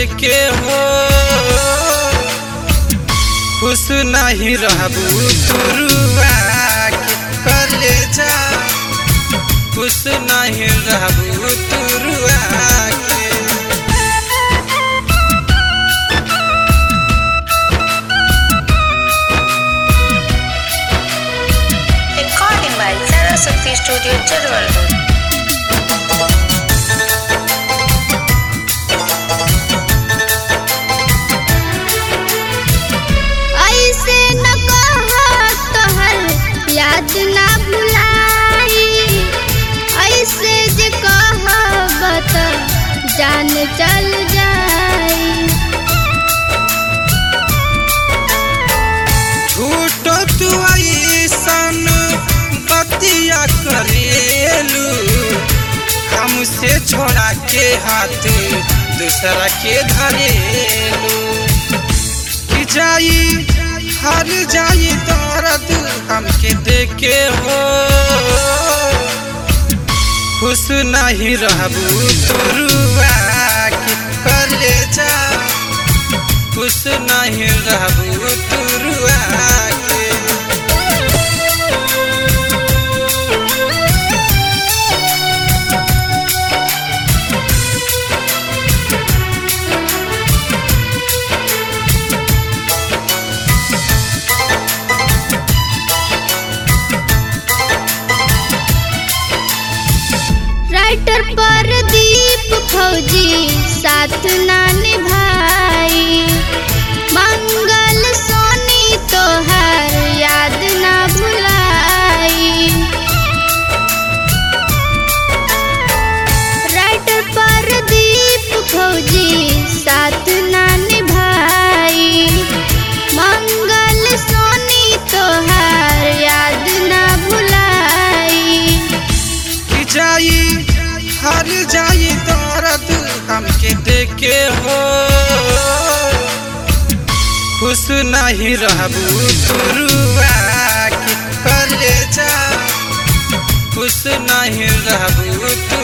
देखे हो खुश नहीं रहबू तुरुआ के कले जा खुश नहीं रहबू तुरुआ के Recording by Saraswati Studio, Chirwal Road. ऐसे न कह तोहर याद ना भुलाई ऐसे जे कहब त जान चल जाई झूठो तू ऐसन बतिया करेलू हमसे छोड़ा के हाथ दूसरा के धरेलू कि जाई हर जाई दर्द हमके देखे हो खुश नहीं रहबू तुरुआ के कले जा खुश नहीं रहबू तुरुआ के राइटर पर दीप फौजी साथ ना निभाई मंगल सोनी तोहर याद ना भुलाई राइटर पर दीप फौजी साथ ना निभाई मंगल सोनी तोहर याद ना भुलाई कि जाई हर जाई दर्द हमके देखे हो खुश नहीं रहबू तुरुआ के कले जा खुश नहीं रहबू तू